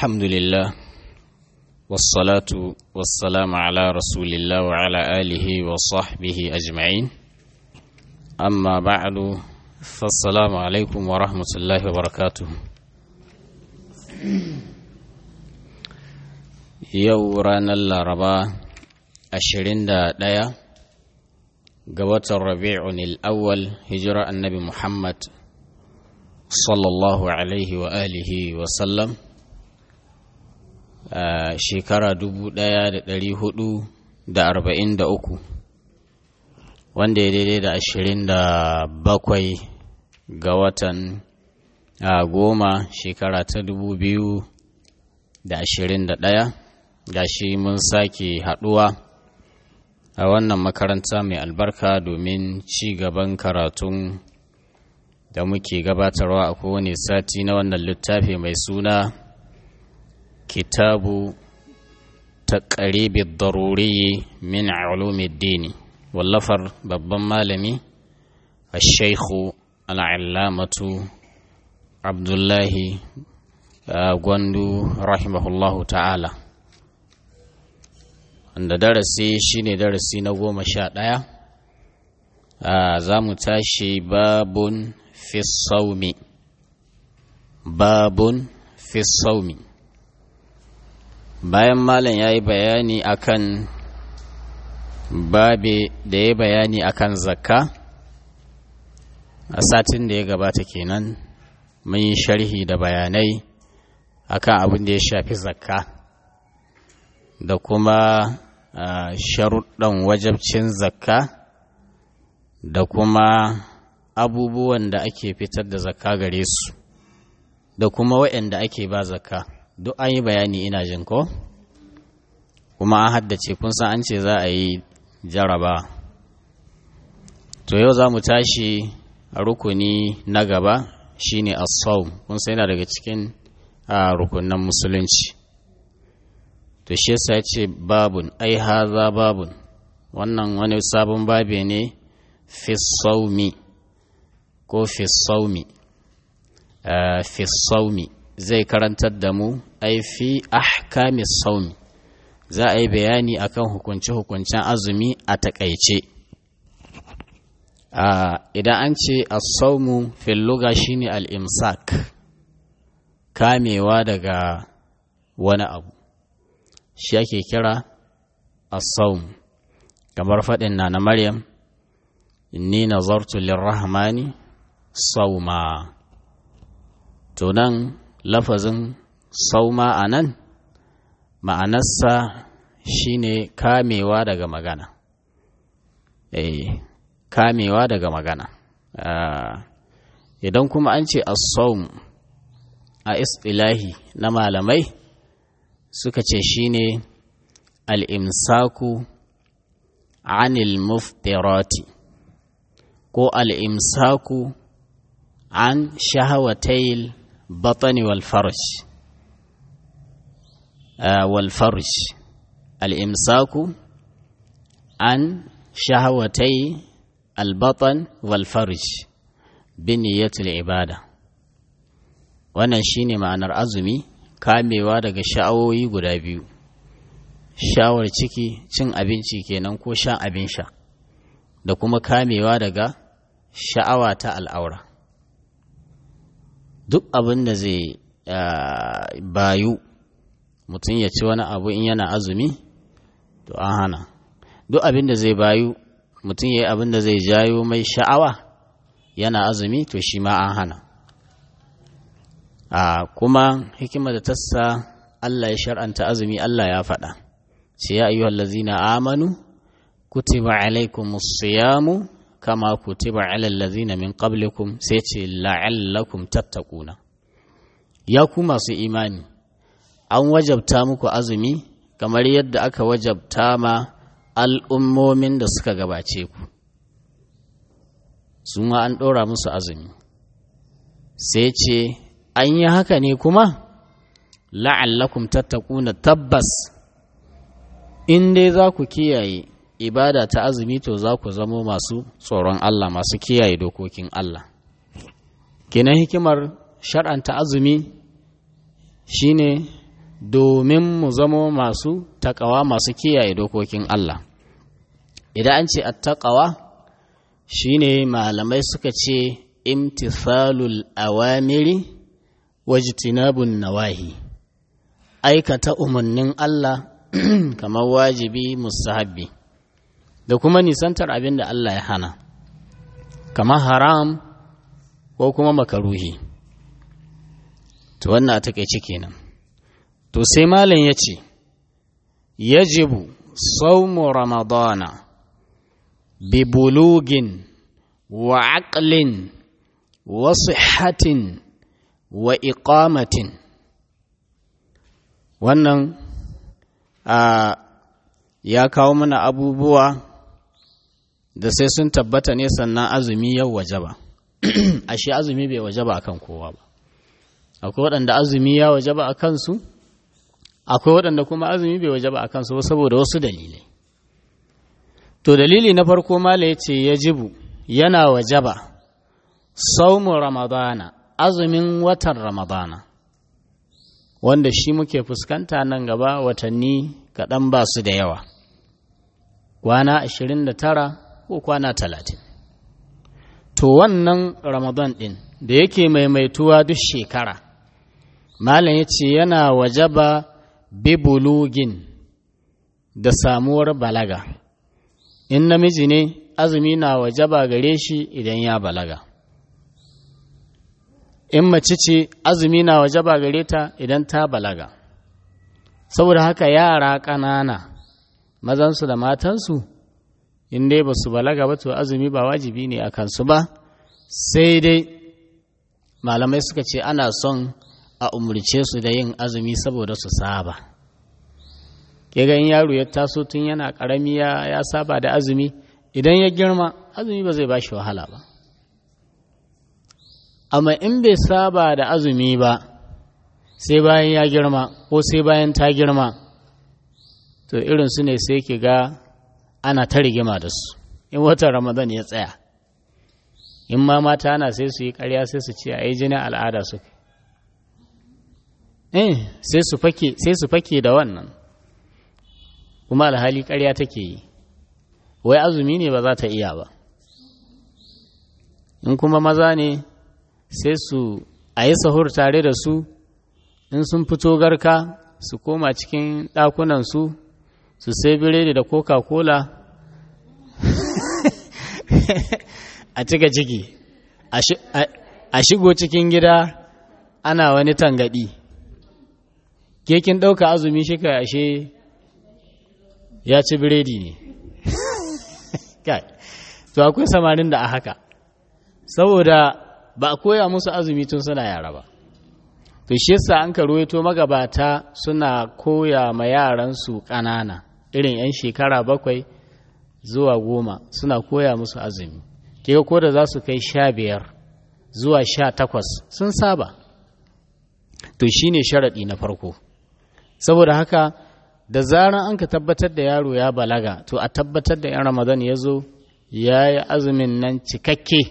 الحمد لله والصلاة والسلام على رسول الله وعلى آله وصحبه أجمعين أما بعد فالسلام عليكم ورحمة الله وبركاته yau ranar laraba 21 ga watan rabi'un al'awwal hijira annabi muhammad sallallahu alaihi wa alihi wa sallam a shekara 1443 wanda ya daidai da 27 ga watan goma shekara ta 2021 gashi mun sake haɗuwa a wannan makaranta mai albarka domin ci gaban karatun da muke gabatarwa a kowane sati na wannan littafi mai suna kitabu ta ƙaribin daruri min dini wallafar babban malami a shaikhu al'allamatu abdullahi gwandu rahimahullahu ta'ala wanda darasi shine darasi na goma sha ɗaya za mu tashi babun fi saumi babun fi saumi bayan malam ya yi bayani akan babe da ya bayani akan zakka a satin da ya gabata kenan mun yi sharhi da bayanai akan abin da ya shafi zakka da kuma sharuɗan wajabcin zakka da kuma abubuwan da ake fitar da zakka gare su da kuma waɗanda ake ba zakka duk an yi bayani ina jin ko kuma an haddace kun san an ce za a yi jaraba to yau za mu tashi a rukuni na gaba shine as-sawm kun san yana daga cikin rukunan musulunci to shi yasa ya ce babun ai haza babun wannan wani sabon babe ne fi saumi ko fi saumi fi saumi zai karantar da mu ai fi ahkami saumi za a yi bayani akan hukunce-hukuncen azumi a takaice idan an ce as-saumu fil luga shine al-imsak kamewa daga wani abu shi ake kira as-sawm kamar faɗin na na Maryam inni nazartu lirrahmani sawma to nan lafazin sauma a nan ma'anarsa shine kamewa daga magana eh kamewa daga magana idan kuma an ce as-sawm a istilahi na malamai suka ce shine al'imsaku anil muftirati ko al'imsaku an shahawatayil batani wal farj wal farj al'imsaku an shahawatai albatan wal farj biniyatul ibada wannan shine ma'anar azumi kamewa daga sha'awoyi guda biyu shawar ciki cin abinci kenan ko shan abin sha da kuma kamewa daga sha'awa ta al'aura duk abin da zai bayu mutum ya ci wani abu in yana azumi to an hana duk abin da zai bayu mutum ya yi abin da zai jayo mai sha'awa yana azumi to shi ma an hana a kuma hikima da tassa Allah ya shar'anta azumi Allah ya faɗa sai ya ayyuhal ladzina amanu kutiba alaikumus siyamu kama kutiba alal ladzina min qablikum sai ce la'allakum tattaquna ya ku masu imani an wajabta muku azumi kamar yadda aka wajabta ma al'ummomin da suka gabace ku su ma an ɗora musu azumi sai ce an yi haka ne kuma la'allakum tattakuna tabbas in dai za ku kiyaye ibada ta azumi to za ku zamo masu tsoron Allah masu kiyaye dokokin Allah kenan hikimar shar'anta azumi shine domin mu zamo masu takawa masu kiyaye dokokin Allah idan an ce attaqawa shine malamai suka ce imtithalul awamiri wajtinabun nawahi aikata umarnin Allah kamar wajibi mustahabbi da kuma nisantar abin da Allah ya hana kamar haram ko kuma makaruhi to wannan a takaice kenan to sai malam ya ce yajibu saumu ramadana bi bulugin wa aqlin wa sihhatin wa iqamatin wannan a ya kawo mana abubuwa da sai sun tabbata ne sannan azumi yau wajaba ashe azumi bai wajaba akan kowa ba akwai waɗanda azumi ya wajaba a kansu akwai waɗanda kuma azumi bai wajaba a kansu ba saboda wasu dalilai to dalili na farko mala ya ce ya jibu yana wajaba saumu ramadana azumin watan ramadana wanda shi muke fuskanta nan gaba watanni kaɗan ba su da yawa kwana ashirin da tara ko kwana talatin to wannan ramadan ɗin da yake maimaituwa duk shekara malam ya ce yana wajaba bibulugin da samuwar balaga in namiji ne azumi na wajaba gare shi idan ya balaga in mace ce azumi na wajaba gare ta idan ta balaga saboda haka yara ƙanana mazansu da matansu in dai ba su balaga ba to azumi ba wajibi ne a kansu ba sai dai malamai suka ce ana son a umarce su da yin azumi saboda su saba ke in yaro ya taso tun yana ƙarami ya saba da azumi idan ya girma azumi ba zai ba shi wahala ba amma in bai saba da azumi ba sai bayan ya girma ko sai bayan ta girma to irin su ne sai ki ga ana ta rigima da su in watan ramadan ya tsaya in ma mata ana sai su yi karya sai su ce a yi jinin al'ada su eh sai su fake sai su fake da wannan kuma alhali karya take yi wai azumi ne ba za ta iya ba in kuma maza ne sai su a yi sahur tare da su in sun fito garka su koma cikin ɗakunansu su sai biredi da coca-cola a cika ciki a shigo cikin gida ana wani tangadi kekin ɗauka azumi shi kai ashe ya ci biredi ne kai to akwai samarin da a haka saboda ba a koya musu azumi tun suna yara ba to shi yasa an ka ruwaito magabata suna koya ma yaransu ƙanana irin 'yan shekara bakwai zuwa goma suna koya musu azumi ke ko da za su kai sha biyar zuwa sha takwas sun saba to shi ne sharaɗi na farko saboda haka da zaran an ka tabbatar da yaro ya balaga to a tabbatar da 'yan ramadan ya zo ya yi azumin nan cikakke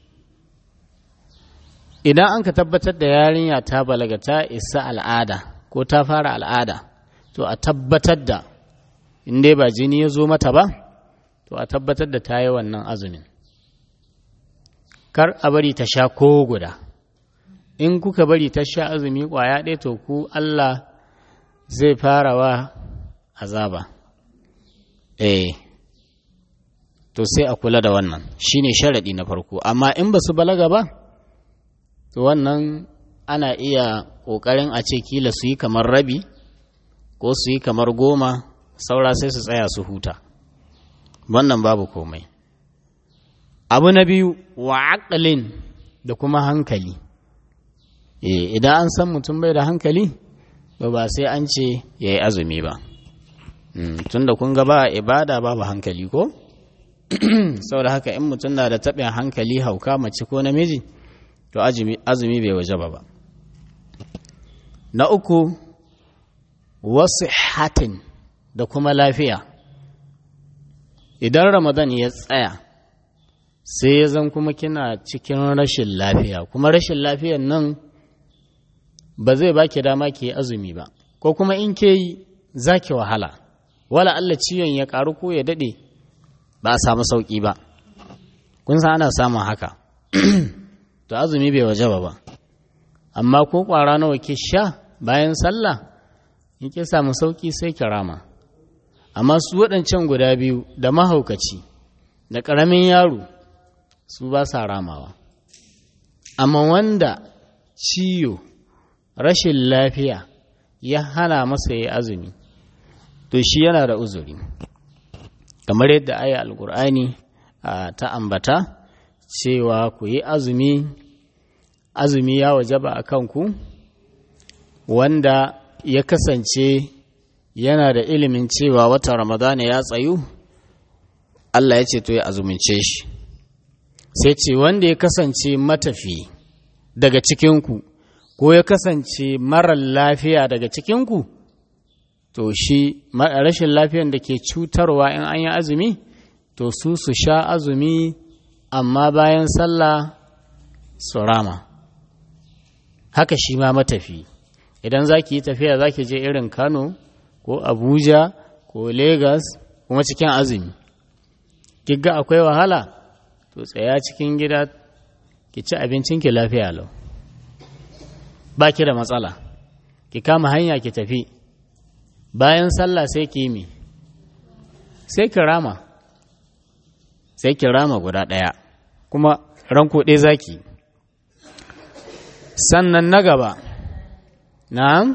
idan an ka tabbatar da yarinya ta balaga ta isa al'ada ko ta fara al'ada to a tabbatar da in dai ba jini ya zo mata ba to a tabbatar da ta yi wannan azumin kar a bari ta sha ko guda in kuka bari ta sha azumi kwaya ɗaya to ku Allah zai fara wa azaba eh to sai a kula da wannan shine sharaɗi na farko amma in ba su balaga ba to wannan ana iya ƙoƙarin a ce kila su yi kamar rabi ko su yi kamar goma saura sai su tsaya su huta wannan babu komai abu na biyu wa aqlin da kuma hankali idan an san mutum bai da hankali ba ba sai an ce ya yi azumi ba tunda kun ga ba ibada babu hankali ko saboda haka in mutum na da taɓin hankali hauka mace ko namiji to azumi bai waje ba na uku wasu hatin da kuma lafiya idan ramadan ya tsaya sai ya zan kuma kina cikin rashin lafiya kuma rashin lafiyan nan ba zai baki dama ki azumi ba ko kuma in ke yi za ki wahala wala Allah ciwon ya ƙaru ko ya daɗe ba a samu sauƙi ba kun san ana samun haka to azumi bai waje ba amma ko ƙwara nawa ke sha bayan sallah in ke samu sauƙi sai ki rama amma su waɗancan guda biyu da mahaukaci da ƙaramin yaro su ba sa ramawa amma wanda ciyo rashin lafiya ya hana masa ya azumi to shi yana da uzuri kamar yadda aya alkur'ani ta ambata cewa ku yi azumi azumi ya wajaba a kanku wanda ya kasance yana da ilimin cewa wata ramadana ya tsayu Allah ya ce to ya azumince shi sai ce wanda ya kasance matafi daga cikinku ko ya kasance marar lafiya daga cikinku to shi rashin lafiyan da ke cutarwa in an yi azumi to su su sha azumi amma bayan sallah su rama haka shi ma matafi idan za ki yi tafiya za ki je irin kano ko abuja ko lagos kuma cikin azumi ga akwai wahala to tsaya cikin gida ki ci abincinki lafiya lau ba ki da matsala ki kama hanya ki tafi bayan sallah sai ki yi sai ki rama sai ki rama guda ɗaya kuma ranko ɗaya zaki sannan na gaba na'am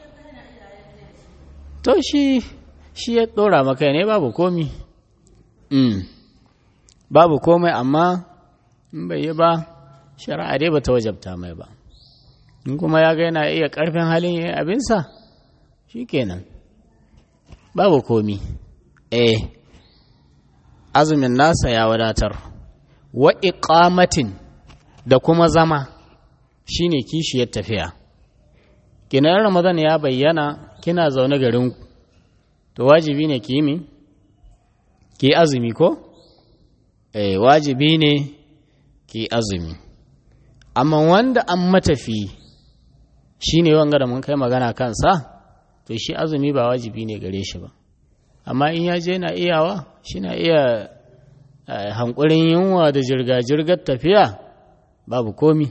to shi shi ya ɗora maka ne babu komi mm. babu komai amma in bai yi ba shari'a dai ba ta wajabta mai ba in kuma ya ga yana iya ƙarfin halin ya abinsa shi kenan babu komi eh azumin nasa ya wadatar wa iqamatin da kuma zama shine kishiyar tafiya kinan ramadan ya bayyana kina zaune garin to wajibi ne ki yi ki azumi ko eh wajibi ne ki azumi amma wanda an matafi shine wanga da mun kai magana kansa to shi azumi ba wajibi ne gare shi ba amma in ya je na iyawa shi na iya hankulin yunwa da jirga-jirgar tafiya babu komi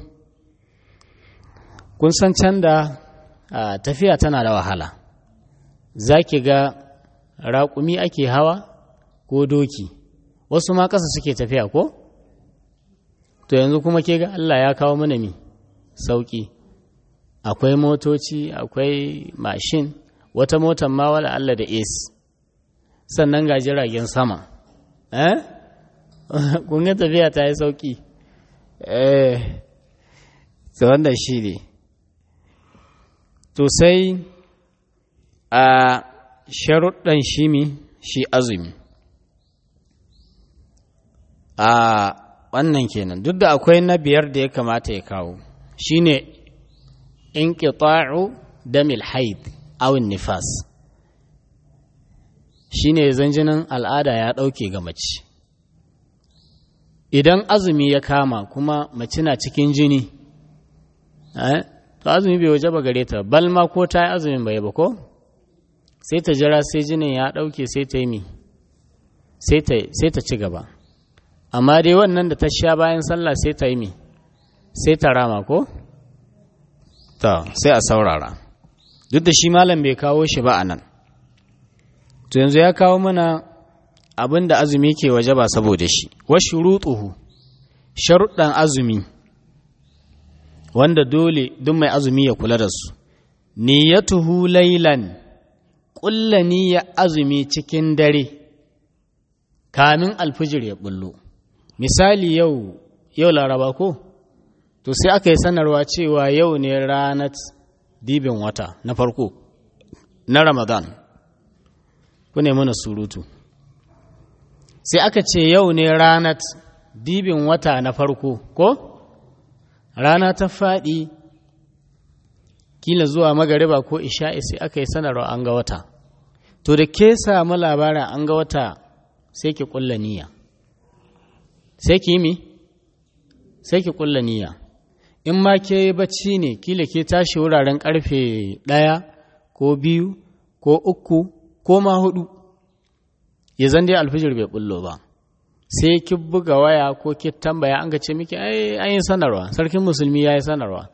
kun san can da tafiya tana da wahala za ki ga raƙumi ake hawa ko doki wasu ma ƙasa suke tafiya ko to yanzu kuma ke ga Allah ya kawo mana mi sauƙi akwai motoci akwai mashin wata motar ma wala Allah da AC sannan ga jiragen sama eh kun ga tafiya ta yi sauki eh to wanda shi ne to sai a sharuɗan shi mi shi azumi a wannan kenan duk da akwai na biyar da ya kamata ya kawo shine inqita'u damil haid awin nifas shi ne zanjinin al'ada ya ɗauke ga mace idan azumi ya kama kuma mace na cikin jini to azumi bai waje ba gare ta balma ko ta yi azumin bai ba ko sai ta jira sai jinin ya ɗauke sai ta yi mi sai ta ci gaba amma dai wannan da ta sha bayan sallah sai ta yi mi sai ta rama ko ta sai a saurara duk da shi malam bai kawo shi ba a nan to yanzu ya kawo mana abin da azumi ke waje ba saboda shi wa shurutuhu sharuɗan azumi wanda dole duk mai azumi ya kula da su niyyatuhu laylan ƙulla niyya azumi cikin dare kamin alfijir ya bullo misali yau yau laraba ko to sai aka yi sanarwa cewa yau ne ranar dibin wata na farko na ramadan ku ne mana surutu sai aka ce yau ne ranar dibin wata na farko ko rana ta faɗi kila zuwa magariba ko isha'i sai aka yi sanarwa an ga wata to da ke samu labarin an ga wata sai ki ƙulla niyya sai ki yi mi sai ki ƙulla niyya in ma ke bacci ne kila ke tashi wuraren karfe ɗaya ko biyu ko uku ko ma hudu ya zan dai alfijir bai bullo ba sai ki buga waya ko ki tambaya an ga ce miki ai an yi sanarwa sarkin musulmi ya yi sanarwa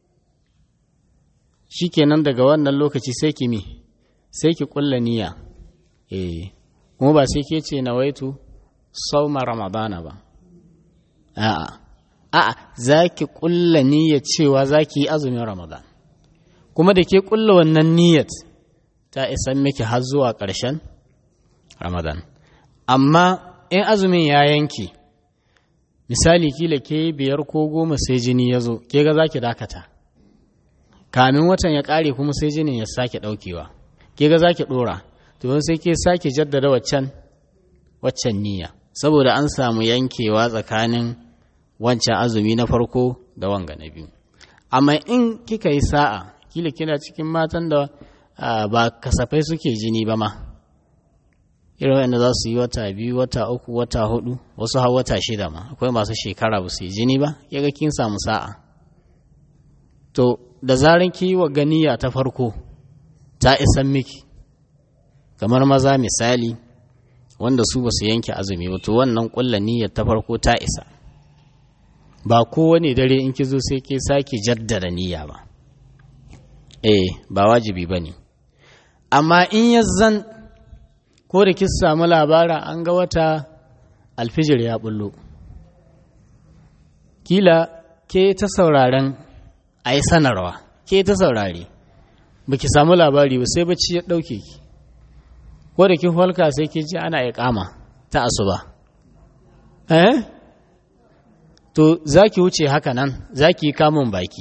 shikenan daga wannan lokaci sai ki mi sai ki kulla niyya eh kuma ba sai ke ce nawaitu sauma ramadana ba a'a a'a za ki kulla niyyar cewa za ki yi azumin ramadan kuma da ke kulla wannan niyyat ta isan miki har zuwa ƙarshen ramadan amma in azumin ya yanke misali kila ke biyar ko goma sai jini ya zo ke ga za ki dakata kamin watan ya ƙare kuma sai jinin ya sake ɗaukewa ke ga za ki ɗora to sai ke sake jaddada waccan waccan niyya saboda an samu yankewa tsakanin wancan azumi na farko da wanga na biyu amma in kika yi sa'a kila kina cikin matan da ba kasafai suke jini ba ma irin wanda za su yi wata biyu wata uku wata hudu wasu har wata shida ma akwai masu shekara ba su yi jini ba yaga kin samu sa'a to da zaran ki wa ganiya ta farko ta isan miki kamar maza misali wanda su ba su yanke azumi ba to wannan kulla niyyar ta farko ta isa ba kowane dare in ki zo sai ke sake jaddada niyya ba eh ba wajibi ba ne amma in ya zan ko da kin samu labara an ga wata alfijir ya bullo kila ke ta sauraren a yi sanarwa ke ta saurare ba ki samu labari ba sai bacci ya ɗauke ki ko da kin falka sai ki ji ana ya kama ta asuba eh to za ki wuce haka nan za ki yi kamun baki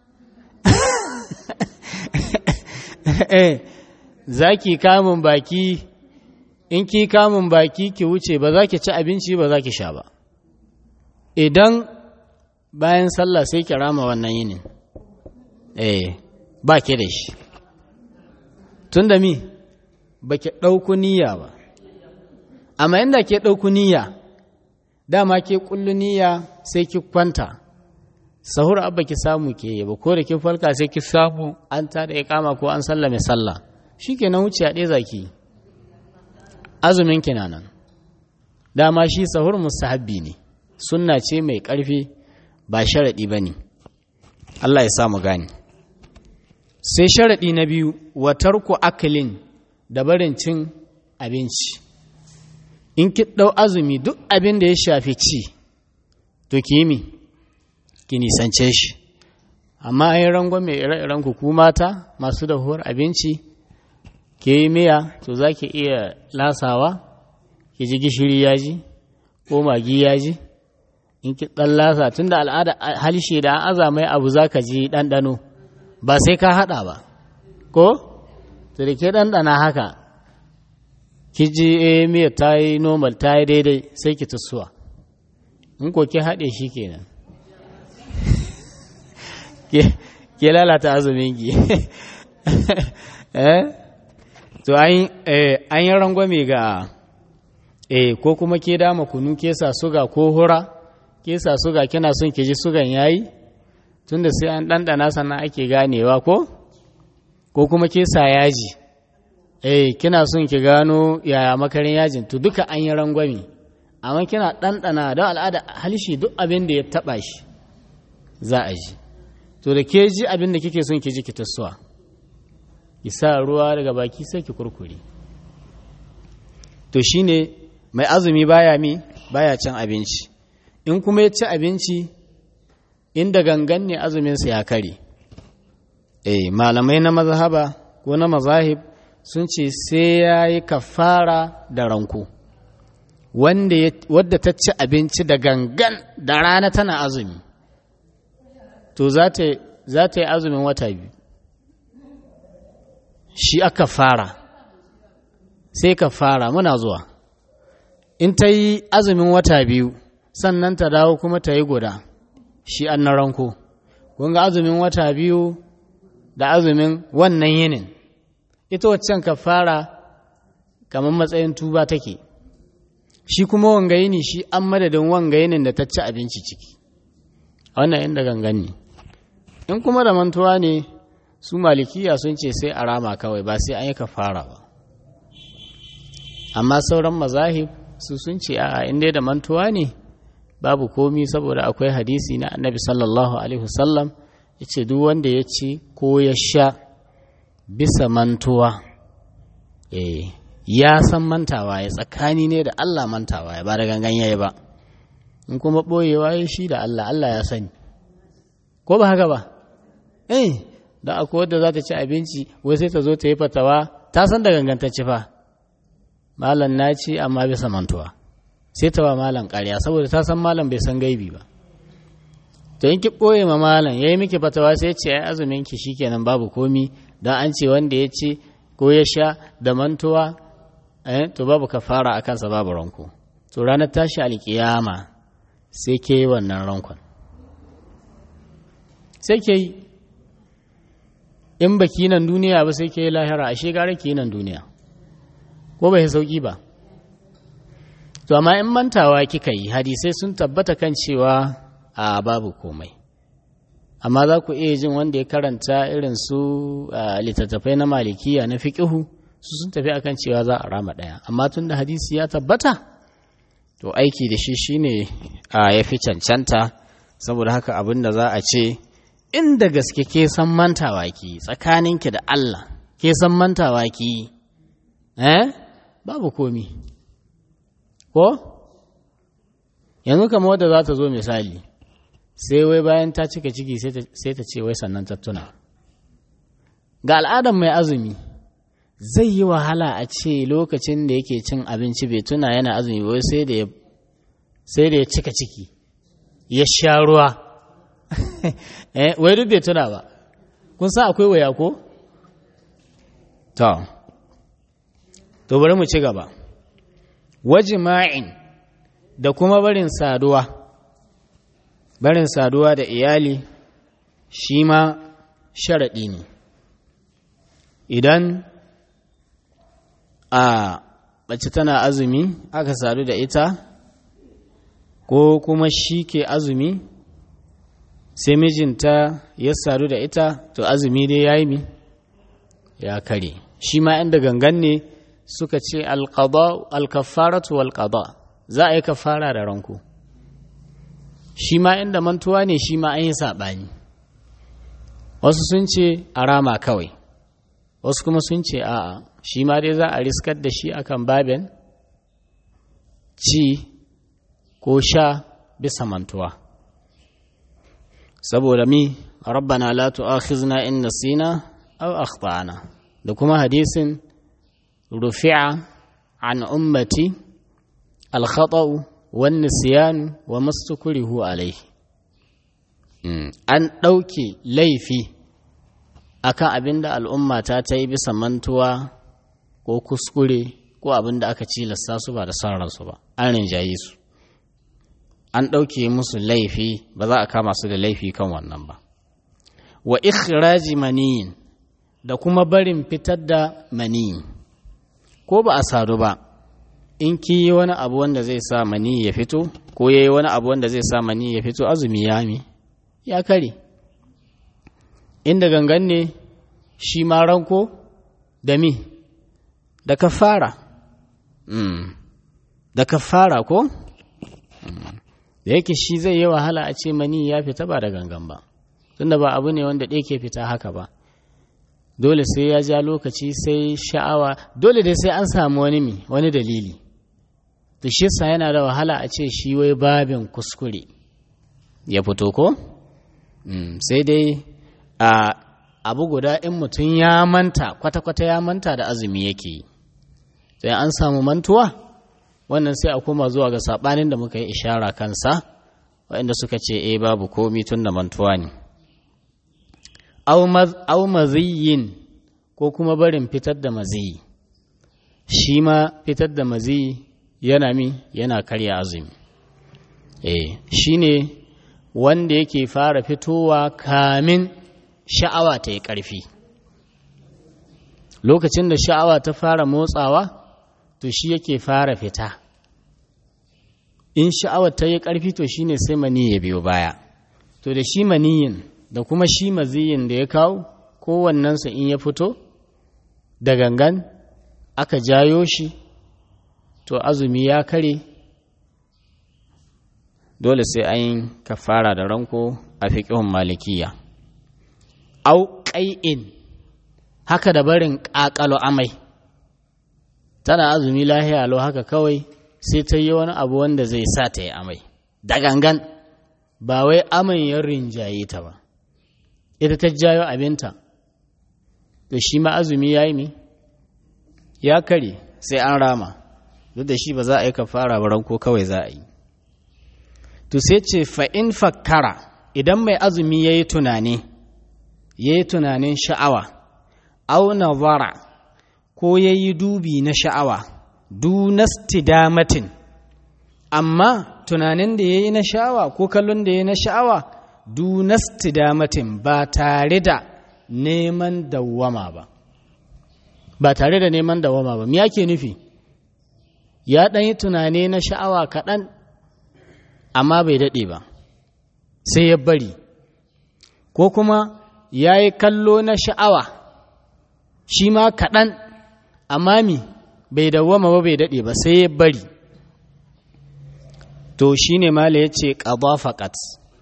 eh za ki kamun baki in ki kamun baki ki wuce ba za ki ci abinci ba za ki sha ba idan bayan sallah sai ki rama wannan yinin eh ba ki da shi tun da mi ba ki ɗauku niyya ba amma inda ke ɗauku niyya dama ke kullu niyya sai ki kwanta sahur abba ki samu ke yi ba ko da ki falka sai ki samu an ta da kama ko an sallame sallah shikenan wuce a ɗaya zaki azumin ki nan dama shi sahur mustahabbi ne sunna ce mai ƙarfi ba sharaɗi ba ne Allah ya samu gani sai sharaɗi na biyu watar ku akalin da barin cin abinci in ki ɗau azumi duk abin da ya shafi ci to ki yi mi ki nisance shi amma an yi rangon mai ire-iren ku mata masu dahuwar abinci ke yi miya to za ki iya lasawa ki ji gishiri yaji ko magi yaji in ki ɗan lasa tun da al'ada halishe da an aza mai abu za ka ji ɗanɗano ba sai ka haɗa ba ko? to da ke ɗanɗana haka ki ji eh miya ta yi normal ta yi daidai sai ki tusuwa in ko ki haɗe shi kenan ke lalata azumin ki eh to an yi rangwame ga eh ko kuma ke dama kunu ke sa suga ko hura ke sa suga kina son ki ji sugan yayi tunda sai an ɗanɗana sannan ake ganewa ko ko kuma ke sa yaji eh kina son ki gano yaya makarin yajin to duka an yi rangwame amma kina ɗanɗana don al'ada halishi duk abin da ya taɓa shi za a ji to da ke ji abin da kike son ki ji ki tasowa ki sa ruwa daga baki sai ki kurkure to shine mai azumi baya mi baya cin abinci in kuma ya ci abinci inda gangan ne azuminsa ya kare eh malamai na mazhaba ko na mazahib sun ce sai ya yi kafara da ranko wadda ta ci abinci da gangan da rana tana azumi to za ta yi azumin wata biyu shi aka fara sai ka fara muna zuwa in ta yi azumin wata biyu sannan ta dawo kuma ta yi guda shi an na ranko ga azumin wata biyu da azumin wannan yinin ita waccan ka fara kamar matsayin tuba take shi kuma wanga yini shi an madadin wanga yinin da ta ci abinci ciki wannan inda gangan ne in kuma da mantuwa ne su malikiya sun ce sai a rama kawai ba sai an yi kafara ba amma sauran mazahib su sun ce a inda da mantuwa ne babu komi saboda akwai hadisi na annabi sallallahu alaihi wasallam ya ce duk wanda ya ci ko ya sha bisa mantuwa ya san mantawa ya tsakani ne da Allah mantawa ya ba da gangan yayi ba in kuma ɓoyewa ya shi da Allah Allah ya sani ko ba haka ba eh da akwai wadda za ta ci abinci wai sai ta zo ta yi fatawa ta san da gangantacci fa malam na ci amma bisa mantuwa sai ta ba malam ƙarya saboda ta san malam bai san gaibi ba to in ki ɓoye ma malam ya yi miki fatawa sai ce ai azumin ki shikenan babu komi don an ce wanda ya ci ko ya sha da mantuwa eh to babu kafara a kansa babu ranko to ranar tashi alkiyama sai ke yi wannan rankon sai ke yi in baki nan duniya ba sai ke yi lahira ashe gara ki nan duniya ko bai sauki ba to amma in mantawa kika yi hadisai sun tabbata kan cewa a babu komai amma za ku iya jin wanda ya karanta irin su littattafai na malikiya na fiƙihu su sun tafi akan cewa za a rama ɗaya amma tun da hadisi ya tabbata to aiki da shi shine ya fi cancanta saboda haka abin da za a ce inda gaske ke san mantawa ki tsakaninki da Allah ke san mantawa ki eh babu komi ko yanzu kamar wadda za ta zo misali sai wai bayan ta cika ciki sai ta ce wai sannan ta tuna ga al'adar mai azumi zai yi wahala a ce lokacin da yake cin abinci bai tuna yana azumi wai sai da ya sai da ya cika ciki ya sha ruwa wai duk bai tuna ba kun san akwai waya ko to to bari mu ci gaba wajima'in da kuma barin saduwa barin saduwa da iyali shi ma sharaɗi ne idan a mace tana azumi aka sadu da ita ko kuma shi ke azumi sai mijinta ya sadu da ita to azumi dai ya yi ya kare shi ma inda gangan ne suka ce alkafaratu walƙada za a yi kafara da ranku shi ma inda mantuwa ne shi ma an yi saɓani wasu sun ce a rama kawai wasu kuma sun ce a'a shi ma dai za a riskar da shi akan babin ci ko sha bisa mantuwa saboda mi rabbana la tu'akhizna in nasina aw akhtana da kuma hadisin rufi'a an ummati al-khata'u wan nisyan wa mastukrihu alayhi an ɗauke laifi akan abin da al'umma ta ta yi bisa mantuwa ko kuskure ko abin da aka cilasta su ba da son ransu ba an rinjaye su an ɗauke musu laifi ba za a kama su da laifi kan wannan ba wa ikhraji maniyin da kuma barin fitar da maniyi ko ba a sadu ba in ki yi wani abu wanda zai sa maniyi ya fito ko ya yi wani abu wanda zai sa maniyi ya fito azumi ya mi ya kare inda gangan ne shi ma ranko da mi da kafara mm. da kafara ko mm. da yake shi zai yi wahala a ce mani ya fita ba da gangan ba tunda ba abu ne wanda ɗaya ke fita haka ba dole sai ya ja lokaci sai sha'awa dole dai sai an samu wani mi wani dalili to shi sa yana da wahala a ce shi wai babin kuskure ya fito ko mm. sai dai a abu guda in mutum ya manta kwata-kwata ya manta da azumi yake yi sai an samu mantuwa wannan sai a koma zuwa ga saɓanin da muka yi ishara kansa waɗanda suka ce e babu komi tun da mantuwa ne au maziyin ko kuma barin fitar da maziyi shi ma fitar da maziyi yana mi yana karya azumi e shi ne wanda yake fara fitowa kamin sha'awa ta yi ƙarfi lokacin da sha'awa ta fara motsawa to shi yake fara fita in sha'awa ta yi ƙarfi to shi ne sai mani ya biyo baya to da shi maniyin da kuma shi maziyin da ya kawo kowannensu in ya fito da gangan aka jayo shi to azumi ya kare dole sai an yi kafara da ranko a fiƙihun malikiya au ƙai'in haka da barin ƙaƙalo amai tana azumi lahiya lau haka kawai sai ta yi wani abu wanda zai sa ta yi amai da gangan ba wai aman ya rinjaye ta ba ita ta jayo abinta to shi ma azumi ya yi mi ya kare sai an rama duk da shi ba za a yi kafara ba ranko kawai za a yi to sai ce fa'in fakkara idan mai azumi ya yi tunani ya yi tunanin sha'awa au nazara ko ya yi dubi na sha'awa dunastidamatin amma tunanin da ya yi na sha'awa ko kallon da ya yi na sha'awa dunastidamatin ba tare da neman dawwama ba ba tare da neman dawwama ba me yake nufi ya ɗan yi tunani na sha'awa kaɗan amma bai daɗe ba sai ya bari ko kuma ya yi kallo na sha'awa shi ma kaɗan amma mi bai dawwama ba bai daɗe ba sai ya bari to shi ne mala ya ce ƙaba faƙat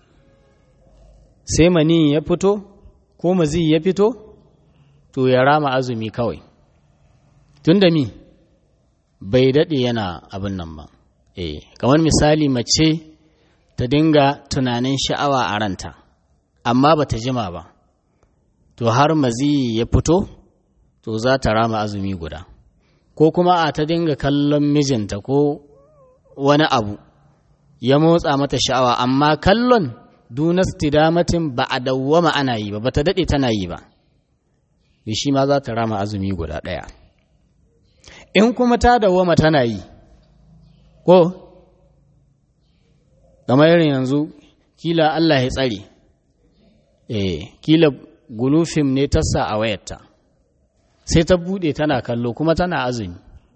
sai mani ya fito ko mazi ya fito to ya rama azumi kawai tun da mi bai daɗe yana abin nan ba eh kamar misali mace ta dinga tunanin sha'awa a ranta amma ba ta jima ba to har mazi ya fito to za ta rama azumi guda ko kuma a ta dinga kallon mijinta ko wani abu ya motsa mata sha'awa amma kallon dunas tidamatin ba a dawwama ana yi ba ba ta daɗe tana yi ba shi ma za ta rama azumi guda ɗaya in kuma ta dawwama tana yi ko kamar irin yanzu kila Allah ya tsare eh kila gulufim ne tassa a wayarta sai ta bude tana kallo kuma tana azumi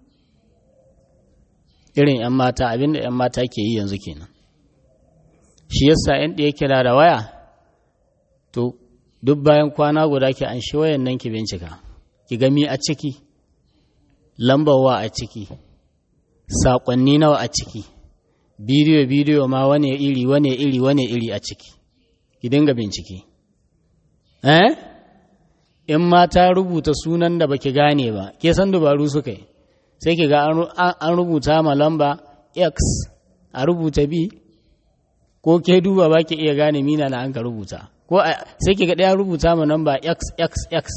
irin 'yan mata abinda 'yan mata ke yi yanzu kenan shi yasa 'yan ɗaya kira da waya to duk bayan kwana guda ki an shi wayan nan ki bincika ki gami a ciki lambar wa a ciki saƙonni nawa a ciki bidiyo bidiyo ma wane iri wane iri wane iri a ciki ki dinga bincike eh in ma ta rubuta sunan da baki gane ba ke san dubaru suka yi sai ki ga an rubuta ma lamba x a rubuta b ko ke duba ba ki iya gane mina na an ka rubuta ko sai ki ga ɗaya rubuta ma lamba xxx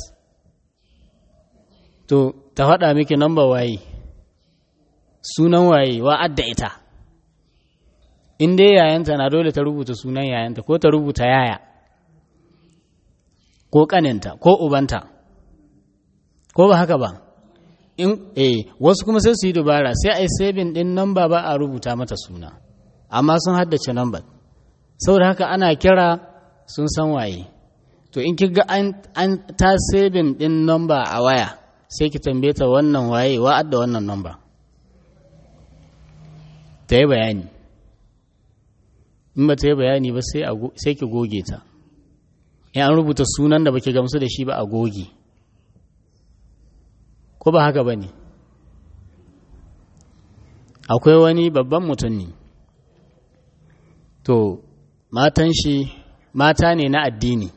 to ta faɗa miki lamba waye sunan waye wa adda ita in dai yayanta na dole ta rubuta sunan yayanta ko ta rubuta yaya ko kaninta ko ubanta ko ba haka ba in eh wasu kuma sai su yi dubara sai a yi sabin din namba ba a rubuta mata suna amma sun haddace nambar saboda haka ana kira sun san waye to in kiga an an ta sabin din namba a waya sai ki tambaye ta wannan waye wa'ad da wannan namba ta yi bayani in ba ta yi bayani ba sai ki goge ta in an rubuta sunan da baki gamsu da shi ba a goge ko ba haka ba ne akwai wani babban mutum ne to matan shi mata ne na addini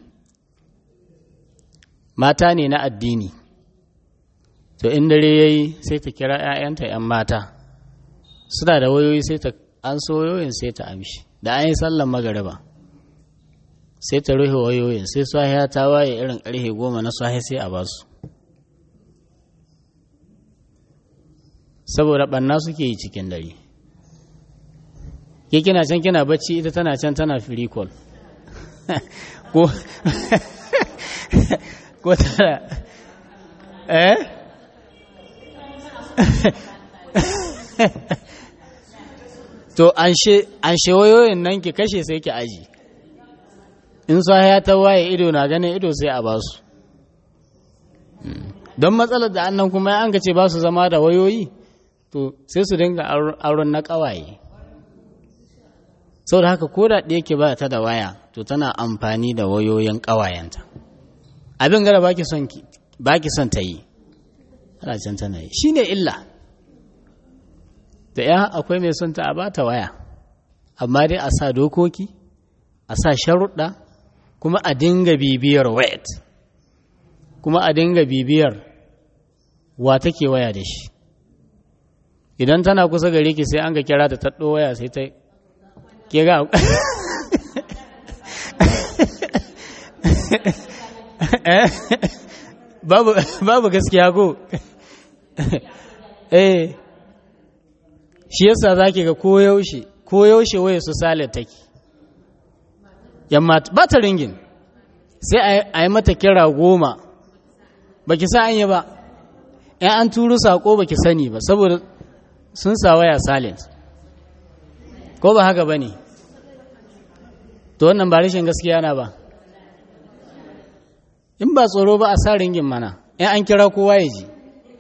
mata ne na addini to in dare ya yi sai ta kira 'ya'yanta 'yan mata suna da wayoyi sai ta an so wayoyin sai ta amshi da an yi sallan magariba sai ta rufe wayoyin sai sahiya ta waye irin karfe goma na sahi sai a basu saboda ɓanna suke yi cikin dare ke kina can kina bacci ita tana can tana free call ko ko tana eh to an she wayoyin nan ki kashe sai ki aji in ya ta waye ido na ganin ido sai a basu don matsalar da annan kuma an ka ce ba su zama da wayoyi to sai su dinga auren na ƙawaye sau da haka ko da ɗaya ke ba ta da waya to tana amfani da wayoyin ƙawayenta abin gara baki son baki son ta yi ana can tana yi shine illa da ya akwai mai son ta a bata waya amma dai a sa dokoki a sa sharuɗa kuma a dinga bibiyar wayat kuma a dinga bibiyar wa take waya da shi idan tana kusa gare ki sai an ga kira ta taɗo waya sai ta ke ga babu gaskiya ko eh shi yasa zaki ga koyaushe koyaushe waye su sale take yamma ba ta ringin sai a yi mata kira goma ba ki sa an yi ba ‘yan an turu saƙo ba ki sani ba saboda sun sa waya silent ko ba haka ba ne to wannan ba rashin gaskiya na ba in ba tsoro ba a sa ringin mana ‘yan an kira kowa ya ji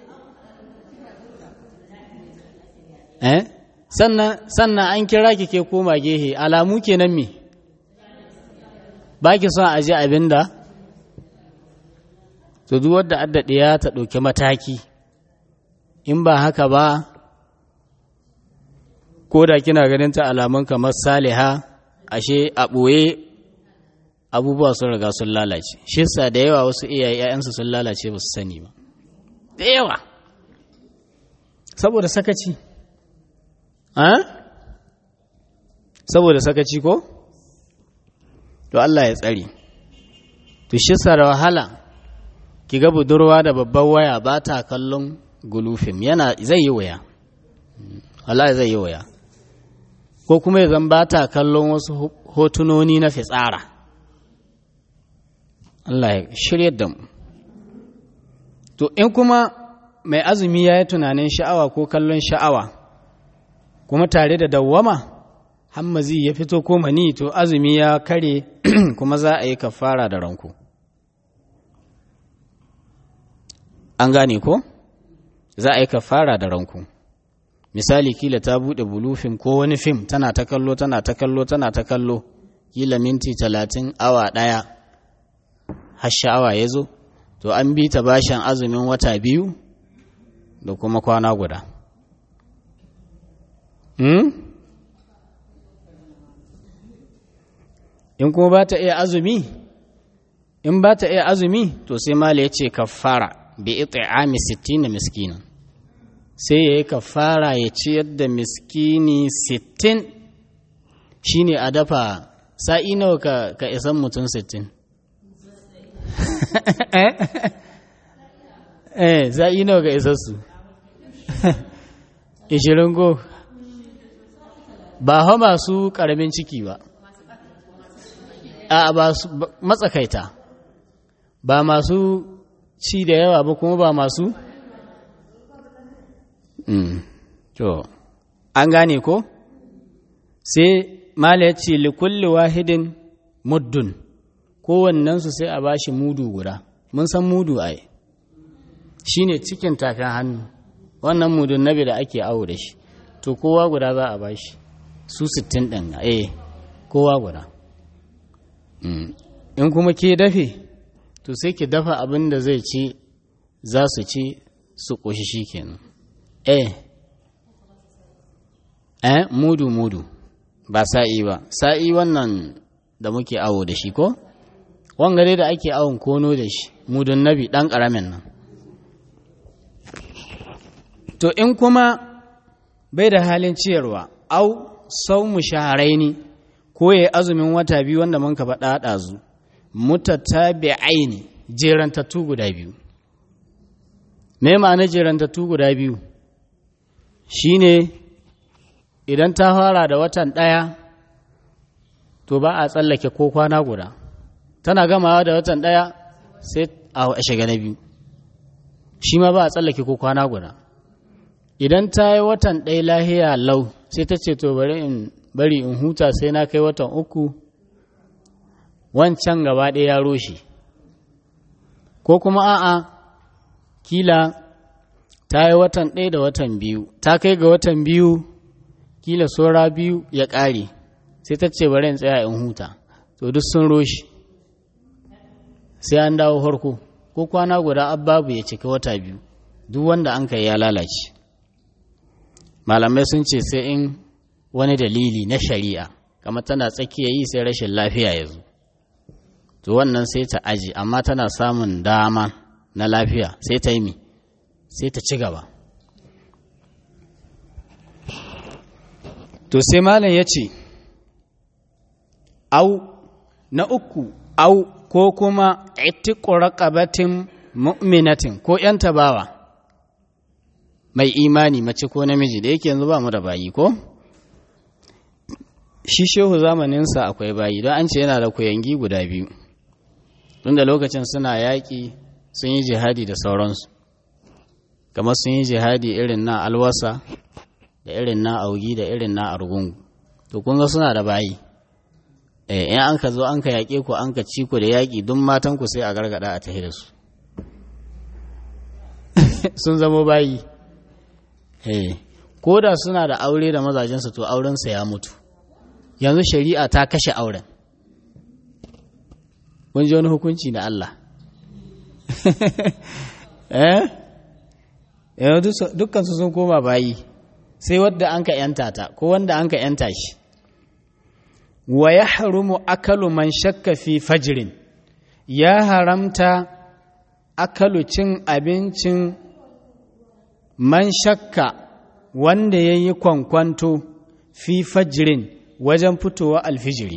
eh sannan an kira ki ke koma gehe alamu kenan me ba ki son a ji abin da to duk wadda addaɗe ya ta ɗauki mataki in ba haka ba ko da kina ganin ta alamun kamar saliha ashe a ɓoye abubuwa sun riga sun lalace shi sa da yawa wasu iyaye 'ya'yansu sun lalace ba su sani ba da yawa saboda sakaci saboda sakaci ko to Allah ya tsari to shi sa da wahala ki ga budurwa da babban waya ba ta kallon gulufin yana zai yi waya Allah zai yi waya ko kuma ya zan ba ta kallon wasu hotunoni na fitsara Allah ya shirya da mu to in kuma mai azumi ya yi tunanin sha'awa ko kallon sha'awa kuma tare da dawwama hammazi ya fito ko mani to azumi ya kare kuma za a yi kafara da ranku an gane ko za a yi kafara da ranku misali kila ta bude bulufin ko wani fim tana ta kallo tana ta kallo tana ta kallo kila minti talatin awa ɗaya har sha'awa ya zo to an bi ta bashin azumin wata biyu da kuma kwana guda hmm? in kuma ba ta iya azumi in ba ta iya azumi to sai mala ya ce kafara bi it'ami 60 miskina sai ya yi kafara ya ciyar da miskini 60 shine a dafa sa'i nawa ka, ka isan mutum 60 eh sa'i nawa ka isan su 20 go ba ha masu karamin ciki ba a ba matsakaita ba masu ci da yawa ba kuma ba masu to an gane ko sai mala ya ce likulli wahidin muddun kowannensu sai a bashi mudu guda mun san mudu ai shine cikin tafin hannu wannan mudun nabi da ake awo da shi to kowa guda za a bashi su sittin ɗin eh kowa guda in kuma ke dafe to sai ki dafa abin da zai ci za su ci su ƙoshi shi kenan eh eh mudu mudu ba sa'i ba sa'i wannan da muke awo da shi ko wangare da ake awon kono da shi mudun nabi ɗan ƙaramin nan to in kuma bai da halin ciyarwa au sau mu shaharaini ko ya azumin wata biyu wanda mun ka faɗa ɗazu mutatabi'aini jerantattu guda biyu me ma'ana jerantattu guda biyu shine idan ta fara da watan ɗaya to ba a tsallake ko kwana guda tana gamawa da watan ɗaya sai a shiga na biyu shi ma ba a tsallake ko kwana guda idan ta yi watan ɗaya lahiya lau sai ta ce to bari in bari in huta sai na kai watan uku wancan gaba ɗaya ya roshe ko kuma a'a kila ta yi watan ɗaya da watan biyu ta kai ga watan biyu kila saura biyu ya ƙare sai ta ce bari in tsaya in huta to duk sun roshe sai an dawo farko ko kwana guda babu ya cika wata biyu duk wanda an kai ya lalace malamai sun ce sai in wani dalili na shari'a kamar tana tsakiya yi sai rashin lafiya ya zo to wannan sai ta aji amma tana samun dama na lafiya sai ta yi mi sai ta ci gaba to sai malam ya ce au na uku au ko kuma itiku raqabatin mu'minatin ko yan tabawa mai imani mace ko namiji da yake yanzu ba mu da bayi ko shi shehu zamaninsa akwai bayi don an ce yana da kuyangi guda biyu tun da lokacin suna yaƙi sun yi jihadi da sauransu kamar sun yi jihadi irin na alwasa da irin na augi da irin na argungu to kun ga suna da bayi eh in an ka zo an ka yaƙe ku an ka ci ku da yaƙi duk matan ku sai a gargada a tahi da su sun zama bayi eh ko da suna da aure da mazajensu to aurensa ya mutu yanzu shari'a ta kashe auren kun ji wani hukunci na Allah eh dukkan su sun koma bayi sai wadda an ka yanta ta ko wanda an ka yanta shi wa ya harumu akalu man shakka fi fajirin ya haramta akalu cin abincin man shakka wanda ya yi kwankwanto fi fajirin wajen fitowa alfijiri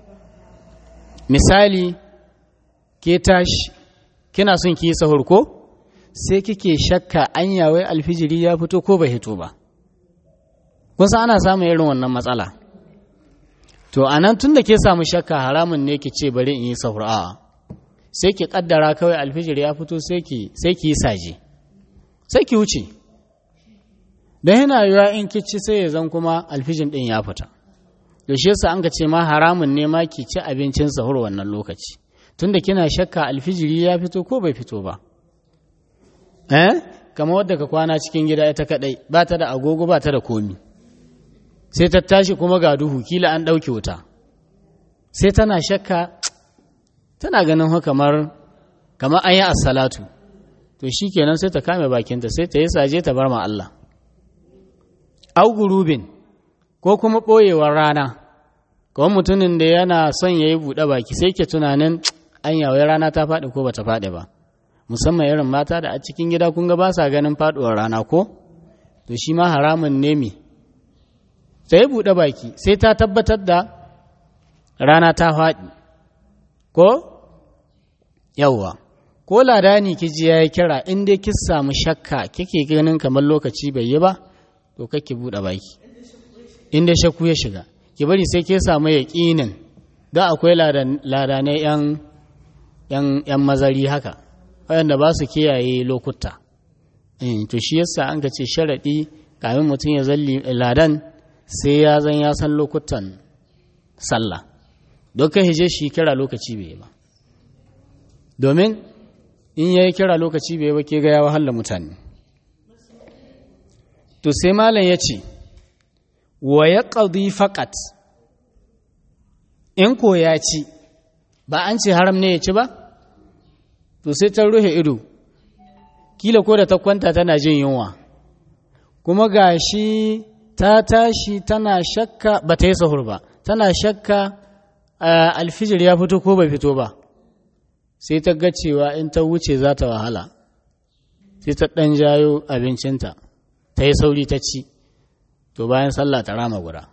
misali ke tashi kina son ki yi sahur ko sai kike shakka an yawai alfijiri ya fito ko bai hito ba kusa ana samun irin wannan matsala to a nan tun da ke samu shakka haramun ne ki ce bari in yi sahur a'a sai ki kaddara kawai alfijiri ya fito sai ki yi saje sai ki wuce don yana yiwuwa in kici sai ya zan kuma alfijin din ya fita to shi yasa an ka ce ma haramun ne ma ki ci abincin sahur wannan lokaci tunda kina shakka alfijiri ya fito ko bai fito ba eh kamar wadda ka kwana cikin gida ita kadai ba ta da agogo ba ta da komi sai ta tashi kuma ga duhu kila an ɗauke wuta sai tana shakka tana ganin kamar kamar an yi assalatu to shi kenan sai ta kame bakinta sai ta yi saje ta bar ma Allah au gurubin ko kuma ɓoyewar rana kawai mutumin da yana son ya yi buɗe baki sai ke tunanin an yawai rana ta faɗi ko bata faɗi ba musamman irin mata da a cikin gida kun ga ba sa ganin faɗuwar rana ko to shi ma haramun ne me ta yi buɗe baki sai ta tabbatar da rana ta faɗi ko yawwa ko ladani kiji ya yi kira in dai kin samu shakka kike ganin kamar lokaci bai yi ba to kake buɗe baki in dai shakku ya shiga ki bari sai ke samu yaƙinin da akwai ladanai yan mazari haka waɗanda ba su kiyaye lokuta to shi yasa an ka ce sharaɗi kamin mutum ya zalli ladan sai ya zan ya san lokutan sallah don kai hije shi kira lokaci bai ba domin in ya yi kira lokaci bai ba ke ga ya wahala mutane to sai malam ya ce wa ya ƙaldi faƙat in ko ya ci ba an ce haram ne ya ci ba to sai ta ruhe ido kila ko da ta kwanta tana jin yunwa kuma ga shi ta tashi tana shakka ba ta yi sahur ba tana shakka alfijir ya fito ko bai fito ba sai ta ga cewa in ta wuce za ta wahala sai ta ɗan jayo abincinta ta yi sauri ta ci to bayan sallah ta rama guda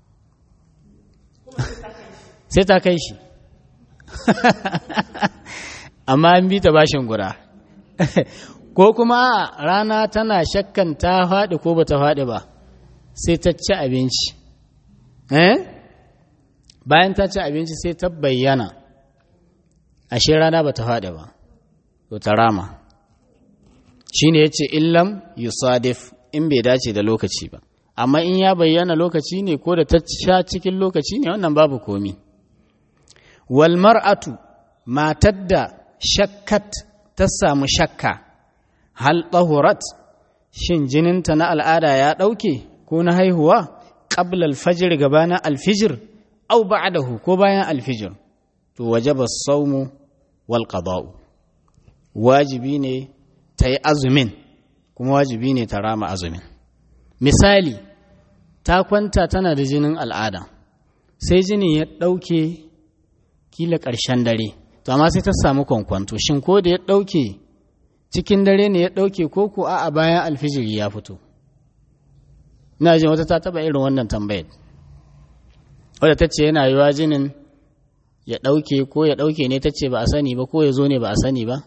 sai ta kai shi amma an bi ta bashin guda ko kuma rana tana shakkan ta faɗi ko ba ta faɗi ba sai ta ci abinci bayan ta ci abinci sai ta bayyana ashe rana ba ta faɗi ba to ta rama shi ne ya ce illam yusadif in bai dace da lokaci ba amma in ya bayyana lokaci ne ko da ta sha cikin lokaci ne wannan babu komi wal mar'atu matar da shakkat ta samu shakka hal tahurat shin jininta na al'ada ya ɗauke ko na haihuwa qabla al-fajr gabanin al-fijr aw ba'dahu ko bayan al-fijr to wajaba as-sawmu wal qada'u wajibi ne ta yi azumin kuma wajibi ne ta rama azumin misali ta kwanta tana da jinin al'ada sai jinin ya ɗauke kila ƙarshen dare to amma sai ta samu kwankwanto shin ko da ya ɗauke cikin dare ne ya ɗauke ko ko a bayan alfijiri ya fito ina jin wata ta taɓa irin wannan tambayar wadda ta ce yana yiwa jinin ya ɗauke ko ya ɗauke ne ta ce ba a sani ba ko ya zo ne ba a sani ba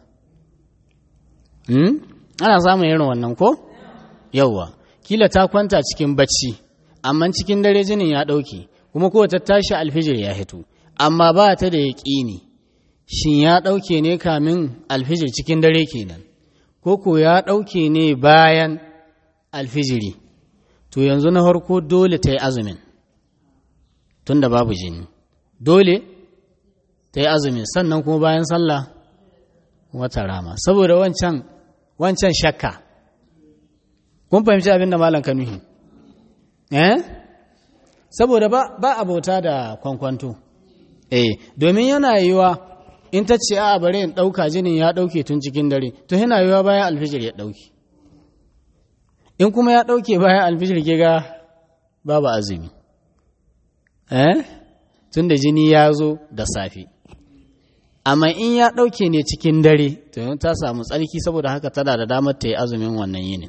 ana samun irin wannan ko yauwa kila ta kwanta cikin bacci amma cikin dare jinin ya ɗauke kuma ko ta tashi alfijir ya hito amma ba ta da yaƙini shin ya ɗauke ne kamin alfijir cikin dare kenan ko ko ya ɗauke ne bayan alfijiri to yanzu na farko dole ta yi azumin tun da babu jini dole ta yi azumin sannan kuma bayan sallah wata rama saboda wancan wancan shakka kun fahimci abin da malam kanuhi eh saboda ba ba abota da kwankwanto eh domin yana yiwa in ta ce a bare in ɗauka jinin ya ɗauke tun cikin dare to yana yiwa bayan alfijir ya ɗauke in kuma ya ɗauke bayan alfijir ke ga babu azumi eh tun da jini ya zo da safe amma in ya ɗauke ne cikin dare to ta samu tsarki saboda haka tana da damar ta yi azumin wannan yinin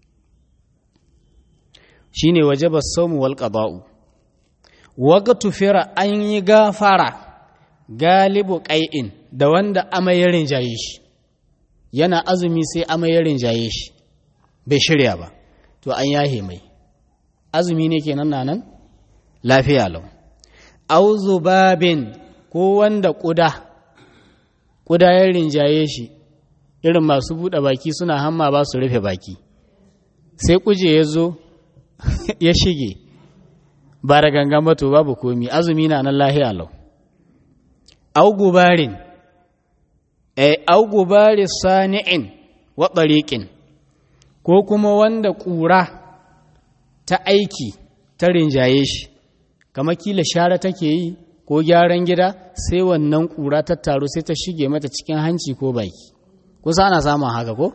shi ne waje ba saumu wal ƙaba'u waga tufira an yi gafara galibu ƙai'in da wanda amai ya rinjaye shi yana azumi sai amai ya rinjaye shi bai shirya ba to an yahe mai azumi ne kenan na nan lafiya lau auzu babin ko wanda ƙuda ƙuda ya rinjaye shi irin masu buɗe baki suna hamma ba su rufe baki sai kuje ya zo ya shige ba da gangan ba to babu komi azumi na nan lahiya lau augubarin eh augubari sani'in wa ɓariƙin ko kuma wanda ƙura ta aiki ta rinjaye shi kamar kila share take yi ko gyaran gida sai wannan ƙura ta taru sai ta shige mata cikin hanci ko baki kusa ana samun haka ko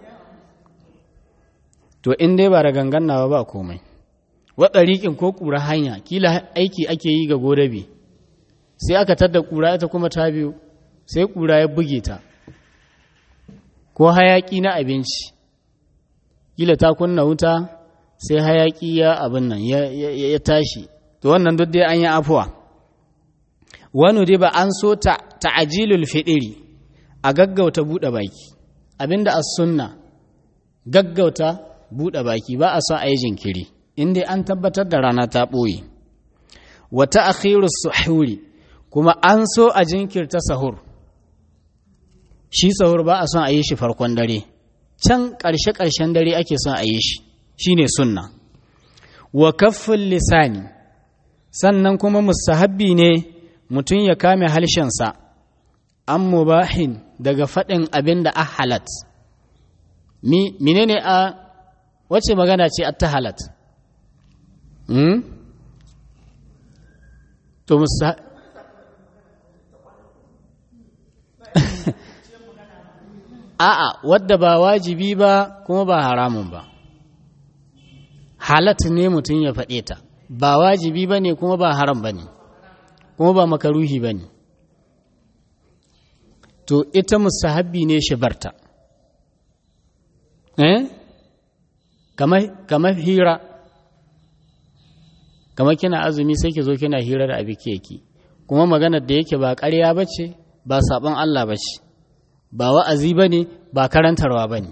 to in dai ba da gangan nawa ba komai waɗariƙin ko ƙura hanya kila aiki ake yi ga godabe sai aka tadda ƙura ita kuma ta biyu sai ƙura ya buge ta ko hayaƙi na abinci kila ta kunna wuta sai hayaƙi ya abin nan ya tashi to wannan duk dai an yi afuwa wani dai ba an so ta ta'ajilul fiɗiri a gaggauta buɗe baki abinda as sunna gaggauta buɗe baki ba a son a yi jinkiri inda an tabbatar da rana ta ɓoye wata akhiru suhuri kuma an so a jinkirta sahur shi sahur ba a son a yi shi farkon dare can ƙarshe-ƙarshen dare ake son a yi shi shine sunna wa kaffin lisani sannan kuma mustahabbi ne mutum ya kame halshensa an mubahin daga faɗin abin da a halat menene a wacce magana ce a ta halat to musa a'a wadda ba wajibi ba kuma ba haramun ba halat ne mutum ya faɗe ta ba wajibi ba ne kuma ba haram ba ne kuma ba makaruhi ba ne to ita musahabbi ne shi barta eh kamar hira kamar kina azumi sai ki zo kina hira da abi keki kuma maganar da yake ba ƙarya ba ce ba saɓon Allah ba ce ba wa'azi ba ne ba karantarwa ba ne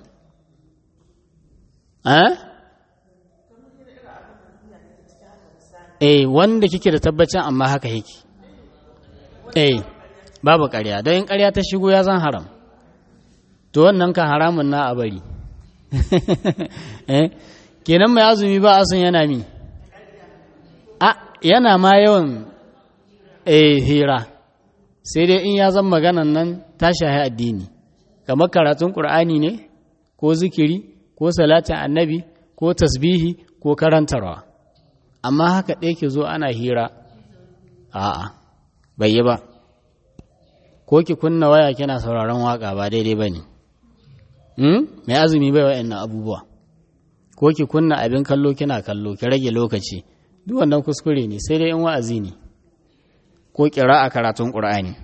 eh wanda kike da tabbacin amma haka yake eh babu ƙarya don in ƙarya ta shigo ya zan haram to wannan kan haramun na a bari eh kenan mai azumi ba asun yana mi a yana ma yawan eh hira sai dai in ya zan maganan nan ta shahi addini kamar karatun ƙur'ani ne ko zikiri ko salatin annabi ko tasbihi ko karantarwa amma haka ɗaya ke zo ana hira a'a bai yi ba ko ki kunna waya kina sauraron waka ba daidai ba ne mai azumi bai wa'annan abubuwa ko ki kunna abin kallo kina kallo ki rage lokaci duk wannan kuskure ne sai dai in wa'azi ne ko kira a karatun ƙur'ani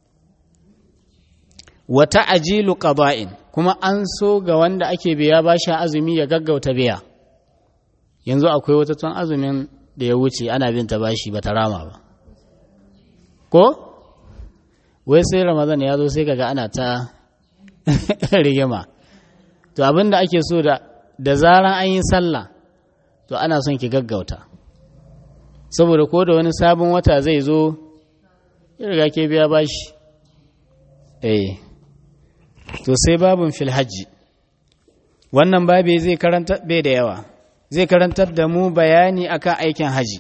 wata ajilu qada'in kuma an so ga wanda ake biya bashi azumi ya gaggauta biya yanzu akwai wata tun azumin da ya wuce ana bin ta bashi ba ta rama ba ko wai sai ramadan ya zo sai kaga ana ta rigima to abin da ake so da da zaran an yi sallah to ana son ki gaggauta saboda ko da wani sabon wata zai zo ya riga ke biya bashi eh to sai babin fil hajji wannan babi zai karanta bai da yawa zai karantar da mu bayani akan aikin haji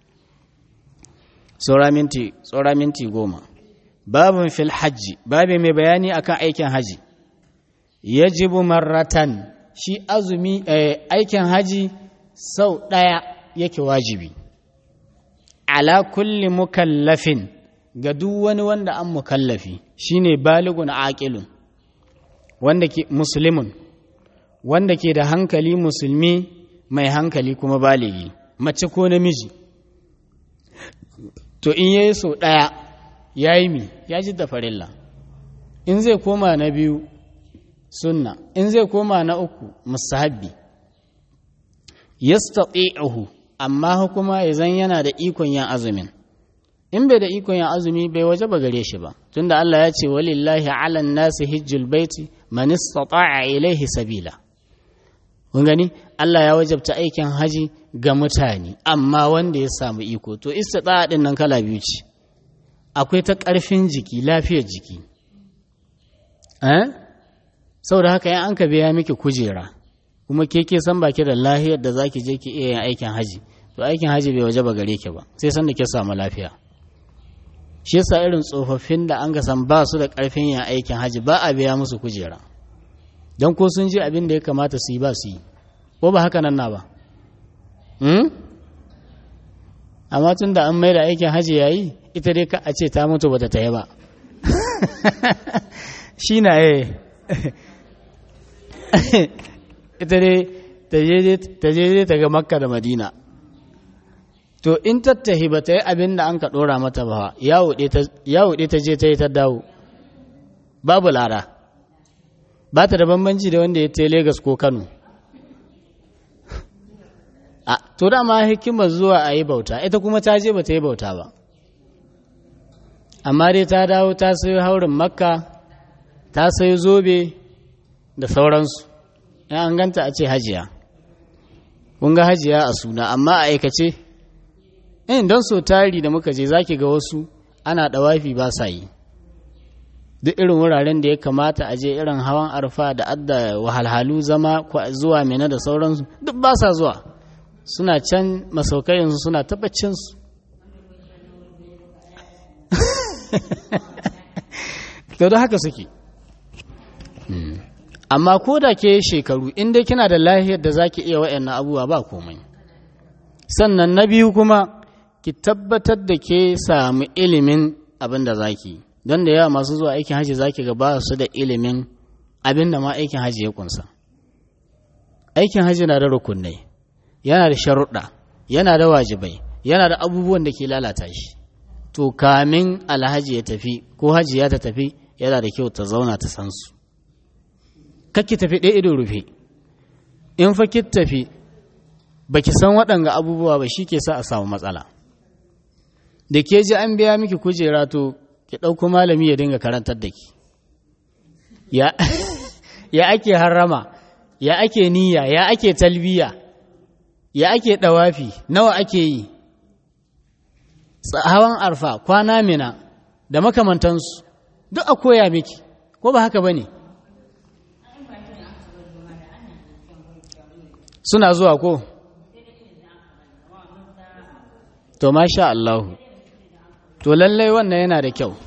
tsora minti tsora minti goma babin fil hajji babi mai bayani akan aikin haji yajibu marratan shi azumi aikin haji sau ɗaya yake wajibi ala kulli mukallafin ga duk wani wanda an mukallafi shine baligun aqilun wanda ke muslimun wanda ke da hankali musulmi mai hankali kuma baligi mace ko namiji to in yayi sau ɗaya ya yi mi ya ji da farilla in zai koma na biyu sunna in zai koma na uku musahabbi yastati'uhu amma kuma ya zan yana da ikon yin azumin in bai da ikon yin azumi bai waje ba gare shi ba tunda Allah ya ce walillahi 'alan nasi hijjul baiti man istata'a ilaihi sabila kun gani Allah ya wajabta aikin haji ga mutane amma wanda ya samu iko to istita'a din nan kala biyu ce akwai ta ƙarfin jiki lafiyar jiki eh saboda haka yan an ka biya miki kujera kuma ke ke san baki da lahiyar da zaki je ki iya yin aikin haji to aikin haji bai waje ba gare ki ba sai san da ke samu lafiya shi yasa irin tsofaffin da an ga san ba su da ƙarfin yin aikin haji ba a biya musu kujera don ko sun ji abin da ya kamata su yi ba su yi ko ba haka nan na ba amma tun da an mai da aikin haji yayi ita dai ka a ce ta mutu bata ta yi ba shi na eh ita dai ta je ta ga makka da madina to in tattahi ba ta yi abin da an ka ɗora mata ba ya wuɗe ta je ta yi ta dawo babu lara ba ta da bambanci da wanda ya ta Legas ko Kano. A, to dama hikimar zuwa a yi bauta, ita kuma ta je ba ta yi bauta ba. Amma dai ta dawo ta sayo haurin makka, ta sayo zobe da sauransu, in an ganta a ce hajiya. Kun ga hajiya a suna, amma a aikace, in don so tari da muka je zaki ga wasu ana ɗawafi ba sa yi. duk irin wuraren da ya kamata a je irin hawan arfa da adda wahalhalu zama zuwa mena da sauransu duk ba sa zuwa suna can masaukayensu suna tabbacinsu to da haka suke amma ko da ke shekaru inda kina da lahiyar da zaki iya wa'annan abubuwa ba komai sannan na biyu kuma ki tabbatar da ke samu ilimin abin da zaki yi don da yawa masu zuwa aikin hajji zaki ga ba su da ilimin abin da ma aikin hajji ya kunsa aikin hajji na da rukunai yana da sharuɗa yana da wajibai yana da abubuwan da ke lalata shi to kamin alhaji ya tafi ko hajji ya ta tafi yana da kyau ta zauna ta san su kakki tafi ɗaya ido rufe in fa ki tafi baki san waɗanga abubuwa ba shi ke sa a samu matsala da ke ji an biya miki kujera to ki ɗauko malami ya dinga karantar da ki ya ake harrama ya ake niyya ya ake talbiya ya ake ɗawafi nawa ake yi hawan arfa kwana mina da makamantansu duk a koya miki ko ba haka ba ne suna zuwa ko to masha Allahu to lallai wannan yana da kyau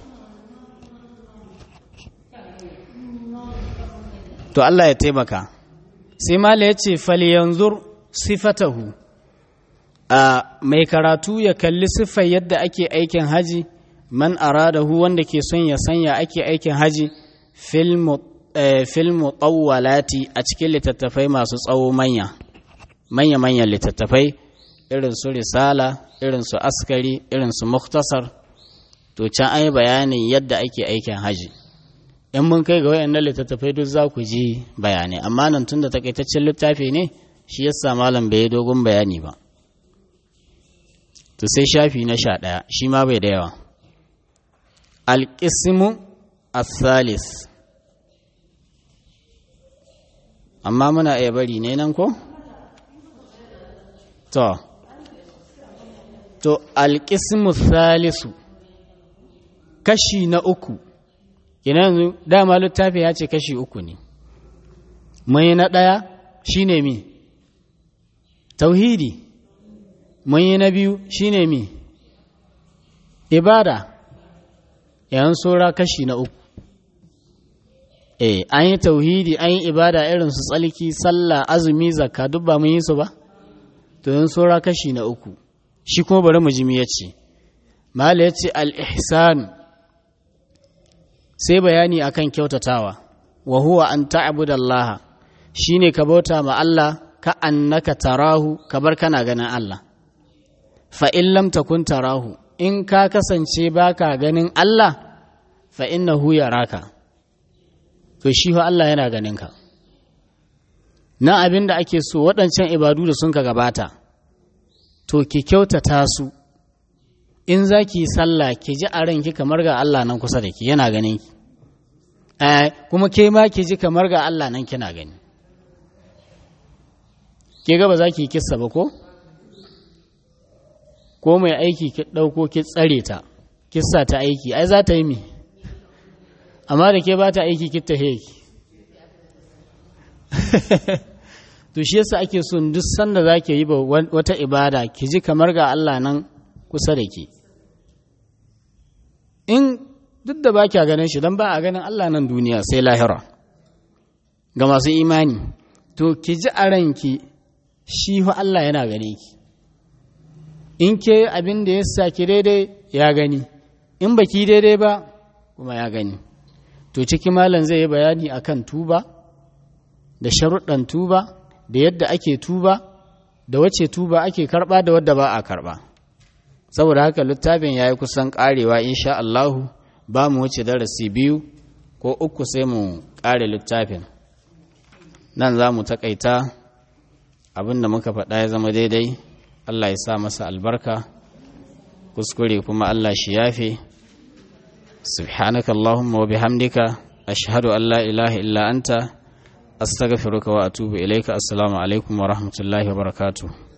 to Allah ya taimaka sai mala ya ce falyanzur sifatahu a mai karatu ya kalli siffar yadda ake aikin haji man aradahu wanda ke son ya sanya ake aikin haji fil mutawwalati a cikin littattafai masu tsawo manya manya manyan littattafai irin su risala irin su askari irin su muktasar to can ai bayanin yadda ake aikin haji in mun kai ga wayannan littattafai duk za ku ji bayanai amma nan tunda takaitaccen littafi ne shi yasa malam bai yi dogon bayani ba to sai shafi na sha ɗaya shi ma bai da yawa alƙismu asalis amma muna iya bari ne nan ko? to to alƙismu salisu kashi na uku yanzu dama littafi ya ce kashi uku ne mai na ɗaya shi ne mi tauhidi mun yi na biyu shine mi ibada yan sura kashi na uku eh an yi tauhidi an yi ibada irin su tsalki sallah azumi zakka duk ba mun yi su ba to yan sura kashi na uku shi kuma bari mu jimi ya ce mala ya ce al-ihsan sai bayani akan kyautatawa wa huwa an ta'budallaha shine ka bauta ma Allah ka annaka tarahu kabar kana ganin Allah fa'in lam takun tarahu in ka kasance baka ganin Allah fa innahu yaraka to shi fa Allah yana ganin ka na abin da ake so waɗancan ibadu da sun ka gabata to ki kyautata su in za ki yi sallah ki ji a ranki kamar ga Allah nan kusa da ki yana ganin ki kuma ke ma ki ji kamar ga Allah nan kina gani ke ga ba za ki yi kissa ba ko? ko mai aiki ki ɗauko ki tsare ta kissa ta aiki ai za ta yi mi amma da ke ba ta aiki ki ta heki to shi yasa ake so duk sanda za ki yi wata ibada ki ji kamar ga Allah nan kusa da ke in duk da ba kya ganin shi don ba a ganin Allah nan duniya sai lahira ga masu imani to ki ji a ranki shi fa Allah yana gane ki in ke abin da ya saki daidai ya gani in baki daidai ba kuma ya gani to ciki malam zai yi bayani akan tuba da sharuɗan tuba da yadda ake tuba da wace tuba ake karɓa da wadda ba a karɓa saboda haka littafin ya yi kusan ƙarewa insha Allahu ba mu wuce darasi biyu ko uku sai mu ƙare littafin nan za mu taƙaita abin da muka faɗa ya zama daidai Allah ya sa masa albarka kuskure kuma Allah shi yafe subhanaka Allahumma wa bihamdika ashhadu an la ilaha illa anta astaghfiruka wa atubu ilaika assalamu alaikum wa rahmatullahi wa barakatuh